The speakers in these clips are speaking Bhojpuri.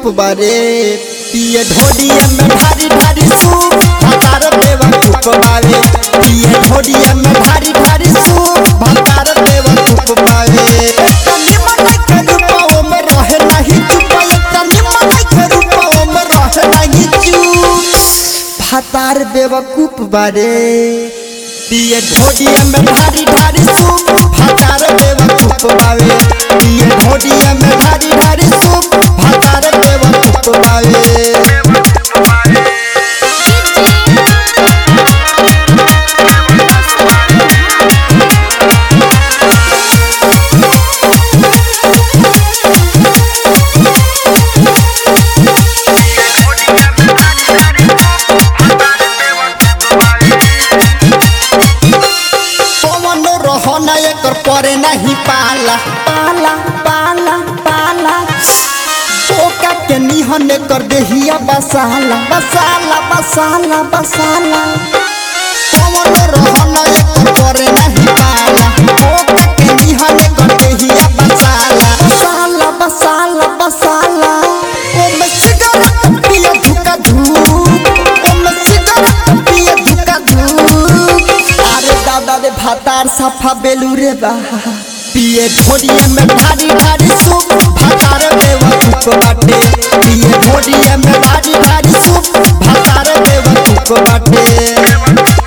बारे पिए ढोडिया में ढारी ढारी सूप भतार बेवकूफ बारे पिए ढोडिया में ढारी ढारी सूप भतार बेवकूफ बारे तनी मन के रूपाओ में रहे नहीं चुप तनी मन के रूपाओ में रहे नहीं चुप भतार बेवकूफ बारे पिए ढोडिया में ढारी ढारी सूप भतार बेवकूफ बावे पिए ढोडिया में ढारी ढारी सूप भतार बेवकूफ बावे पवन रहना एकर परे नहीं पाला पाला पाला पाला ओका के निहन कर देहिया बसाला बसाला बसाला बसाला पवन रहना एकर परे नहीं पाला ओका के निहन कर देहिया बसाला बसाला बसाला बसाला ओ में सिगरेट पिए धुका धूप ओ में सिगरेट पिए धुका धूप अरे दादा रे भातार सफा बेलू रे बा पिए ढोडिया में ढारी ढारी सूप भातार बेवकूफ बाटे पिए ढोडिया में ढारी ढारी सूप भातार बेवकूफ बाटे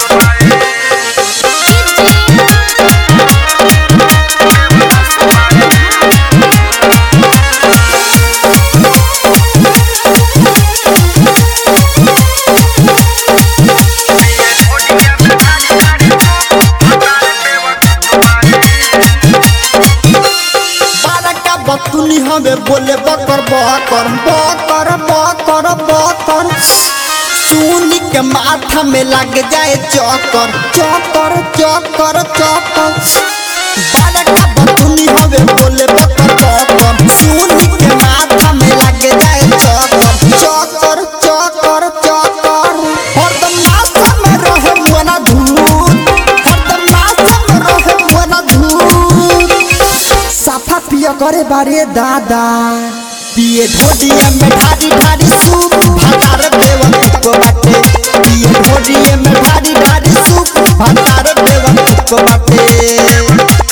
बारका बतुनी हमें बोले बकर बकर बकर बकर बकर सुनी के माथा में लग जाए चक्कर चक्कर चक्कर चक्कर बारका बतुनी हमें बोले बकर बकर सुनी के माथा में लग जाए चक्कर चक्कर चक्कर चक्कर हरदम माथा में रहे मना धूत हरदम माथा में रहे मना धूत साफा पिया करे बारे दादा पिए ढोडिया में ढारी ढारी सूप भातार बेवकूफ बाटे पिए ढोडिया में ढारी ढारी सूप भातार बेवकूफ बाटे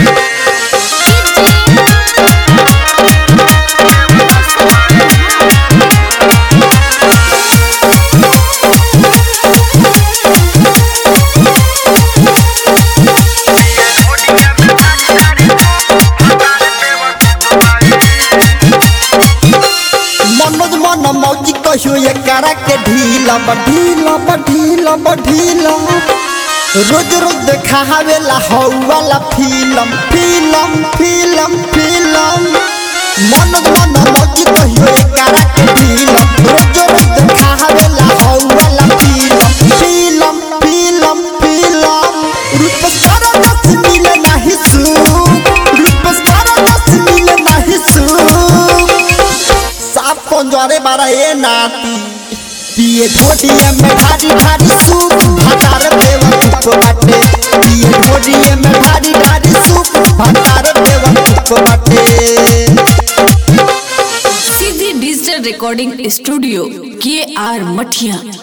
मनोज मन मौजी कहियो ये करा के ढीला बढ़ीला बढ़ीला बढ़ीला रोज रोज देखा हवेला हौवाला film film film film Manoj मन मौजी कहियो ये करा के ढीला रोज रोज देखा हवेला हौवाला फिल्म फिल्म फिल्म फिल्म रूप सारा दस मिले नहीं सुख रूप सारा दस मिले नहीं सुख साफ कंजरे बारा ए नाती पिए ढोडिया में ढारी ढारी सूप भातार बेवकूफ बाटे पिए ढोडिया में ढारी ढारी सूप भातार बेवकूफ बाटे सीधी डिजिटल रिकॉर्डिंग स्टूडियो के आर मठिया